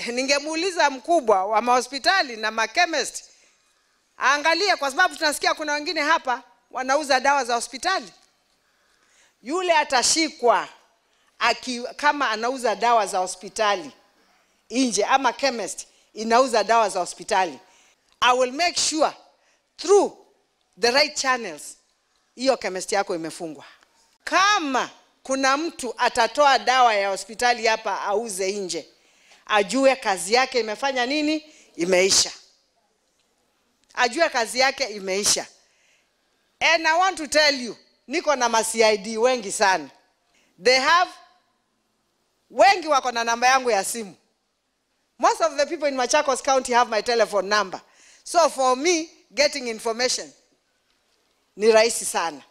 ningemuuliza mkubwa wa mahospitali na makemist aangalie, kwa sababu tunasikia kuna wengine hapa wanauza dawa za hospitali. Yule atashikwa aki, kama anauza dawa za hospitali nje ama chemist inauza dawa za hospitali, I will make sure through the right channels hiyo chemist yako imefungwa. Kama kuna mtu atatoa dawa ya hospitali hapa auze nje, ajue kazi yake imefanya nini, imeisha. Ajue kazi yake imeisha. And I want to tell you, niko na ma CID wengi sana. They have wengi wako na namba yangu ya simu. Most of the people in Machakos County have my telephone number. So for me getting information ni rahisi sana.